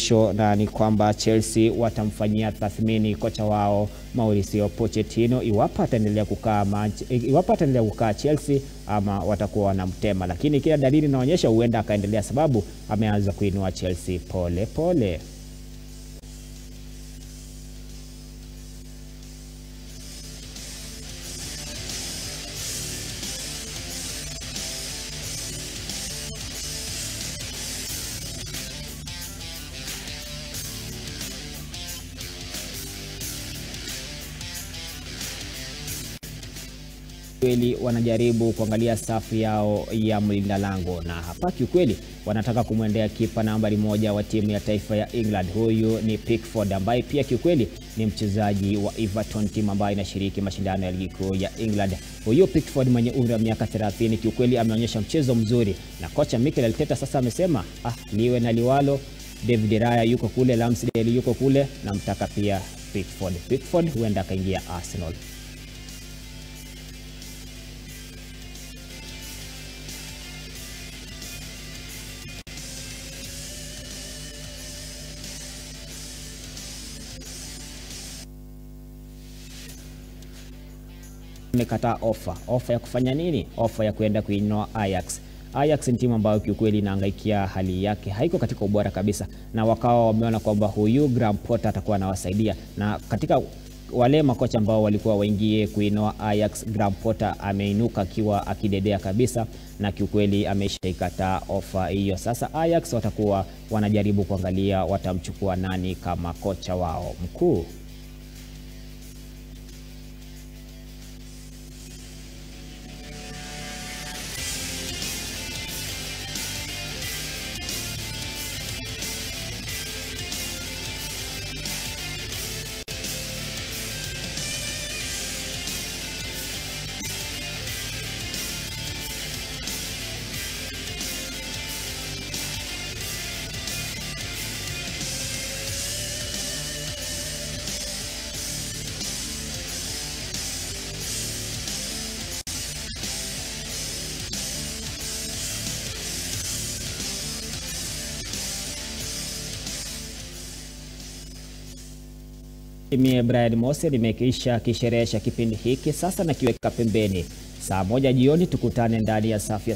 Sho na ni kwamba Chelsea watamfanyia tathmini kocha wao Mauricio Pochettino iwapo ataendelea kukaa iwapo ataendelea kukaa Chelsea ama watakuwa wanamtema, lakini kila dalili inaonyesha huenda akaendelea, sababu ameanza kuinua Chelsea pole pole. Kweli wanajaribu kuangalia safu yao ya mlinda lango, na hapa kiukweli wanataka kumwendea kipa nambari moja wa timu ya taifa ya England. Huyu ni Pickford ambaye pia kiukweli ni mchezaji wa Everton, timu ambayo inashiriki mashindano ya ligi kuu ya England. Huyu Pickford mwenye umri wa miaka 30 kiukweli ameonyesha mchezo mzuri, na kocha Mikel Arteta sasa amesema ah, liwe na liwalo, David Raya yuko kule, Ramsdale yuko kule, namtaka pia Pickford. Pickford huenda akaingia Arsenal. Amekataa ofa. Ofa ya kufanya nini? Ofa ya kuenda kuinoa Ajax. Ajax ni timu ambayo kiukweli inaangaikia hali yake, haiko katika ubora kabisa, na wakawa wameona kwamba huyu Graham Potter atakuwa anawasaidia, na katika wale makocha ambao walikuwa waingie kuinoa Ajax, Graham Potter ameinuka akiwa akidedea kabisa, na kiukweli ameshaikataa ofa hiyo. Sasa Ajax watakuwa wanajaribu kuangalia watamchukua nani kama kocha wao mkuu. Mie Brian Mose nimekiisha kisherehesha kipindi hiki sasa, nakiweka pembeni. Saa moja jioni tukutane ndani ya safu ya